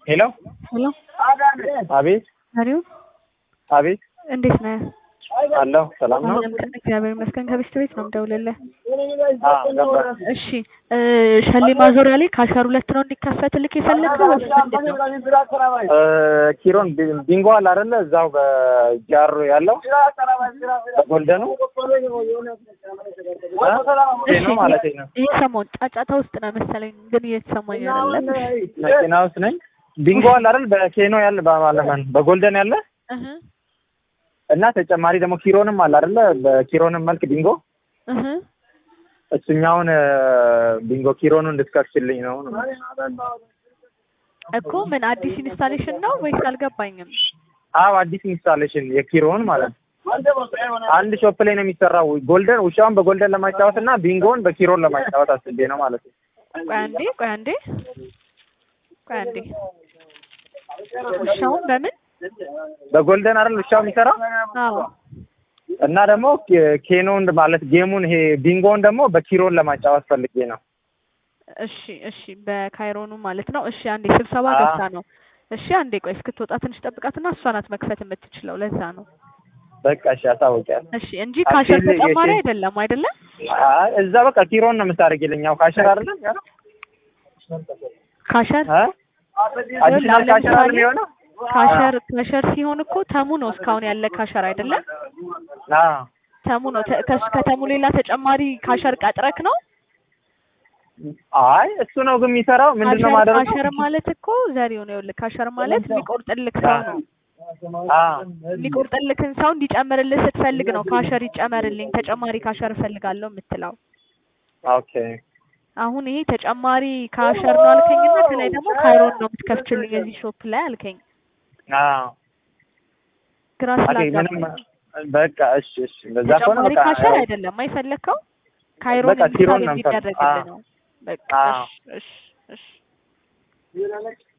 ሄሎ ሄሎ አቤት መሪው አቤት እንዴት ነህ? አለሁ ሰላም ነው አሁንም ቀን እግዚአብሔር ይመስገን ከቤት ቤት ነው የምደውልልህ። አዎ ገባህ እሺ እ ሸሌ ማዞሪያ ላይ ከአስራ ሁለት ነው እንዲከፈትልክ የፈለግከው ወይስ ምንድን ነው? እ ኪሮን ቢ- ቢንጎ አለ አይደለ እዛው በጃሮ ያለው በጎልደኑ እ ነው ማለት ነው ይህ ሰሞን ጫጫታ ውስጥ ነው መሰለኝ፣ ግን እየተሰማኝ አይደለም። መኪና ውስጥ ነኝ ቢንጎ አለ አይደል በኬኖ ያለ በማለማን በጎልደን ያለ እህ እና ተጨማሪ ደግሞ ኪሮንም አለ አይደለ በኪሮንም መልክ ቢንጎ እህ እሱኛውን እ ቢንጎ ኪሮኑ እንድትከፍችልኝ ነው እኮ ምን አዲስ ኢንስታሌሽን ነው ወይስ አልገባኝም። አዎ አዲስ ኢንስታሌሽን የኪሮን ማለት ነው አንድ ሾፕ ላይ ነው የሚሰራው ጎልደን ውሻውን በጎልደን ለማጫወት እና ቢንጎን በኪሮን ለማጫወት አስቤ ነው ማለት ነው ቆይ አንዴ ቆይ አንዴ ቆይ አንዴ ውሻውን በምን በጎልደን አይደል ውሻው የሚሰራው አዎ እና ደግሞ ኬ- ኬኖን ማለት ጌሙን ይሄ ቢንጎን ደግሞ በኪሮን ለማጫወት ፈልጌ ነው እሺ እሺ በካይሮኑ ማለት ነው። እሺ አንዴ ስብሰባ አዎ። ገብታ ነው። እሺ አንዴ ቆይ እስክትወጣ ትንሽ ጠብቃትና እሷ ናት መክፈት የምትችለው። ለዛ ነው። በቃ እሺ አሳውቂያለሁ እሺ እንጂ ካሸር አክቹዋሊ ተጨማሪ የኬ- አይደለም አይደለም። አይ እዛ በቃ ኪሮን ነው የምታደርጊልኝ ያው ካሸር አይደለም ያው ካሸር እ አዲሽናል ካሸር አይደለም የሆነው ካሸር ካሸር ሲሆን እኮ ተሙ ነው እስካሁን ያለ ካሸር አይደለም። አዎ ተሙ ነው ተ- ከሱ ከተሙ ሌላ ተጨማሪ ካሸር ቀጥረክ ነው። አይ እሱ ነው ግን የሚሰራው ምንድን ነው ካሸር ማደረግ ካሸር ማለት እኮ ዘሪው ነው። ይኸውልህ ካሸር ማለት የሚቆርጥልክ ሰው ነው። አዎ የሚቆርጥልክን ሰው እንዲጨምርልህ ስትፈልግ ነው ካሸር ይጨመርልኝ ተጨማሪ ካሸር እፈልጋለሁ የምትለው። ኦኬ አሁን ይሄ ተጨማሪ ካሸር ነው አልከኝና ከላይ ደግሞ ካይሮን ነው የምትከፍችልኝ የዚህ ሾፕ ላይ አልከኝ። አዎ ግራ ኦኬ ስላጋባኝ ምንም በቃ እሺ እሺ በዛ ከሆነ ተጨማሪ በቃ ካሸር አይደለም አይፈለግከው ካይሮን በቃ ኪሮን እንዲሳል ነው የምፈልግ- እንዲደረግልህ አዎ። ነው። በቃ አዎ። እሺ እሺ እሺ